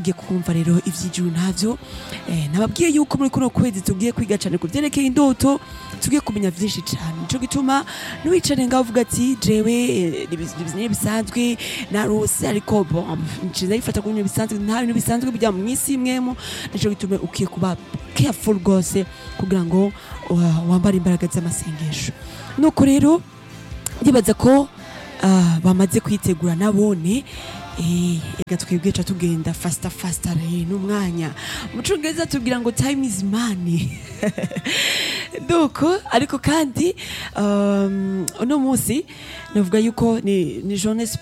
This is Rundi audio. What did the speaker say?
tugiye kumva rero ivy'ijuru ntavyo eh, nababwiye yuko muri kuno kwezi tugiye kwiga cane ku vyerekeye indoto tugiye kumenya vyinshi cane nico gituma ntiwicare ngaho uvuga ati jewe eh, ni bisanzwe narose ariko bon nciza yifata ku bintu bisanzwe nta bintu bisanzwe bijya mu isi imwemo nico gituma ukiye kuba careful rwose kugira ngo uh, wambare imbaraga z'amasengesho nuko rero ndibaza ko ah, bamaze kwitegura nabone eh, reka twebwe ca tugenda fasta fasta re n'umwanya mu congereza tubwira ngo time is money duko ariko kandi um, uno munsi navuga yuko ni, ni journée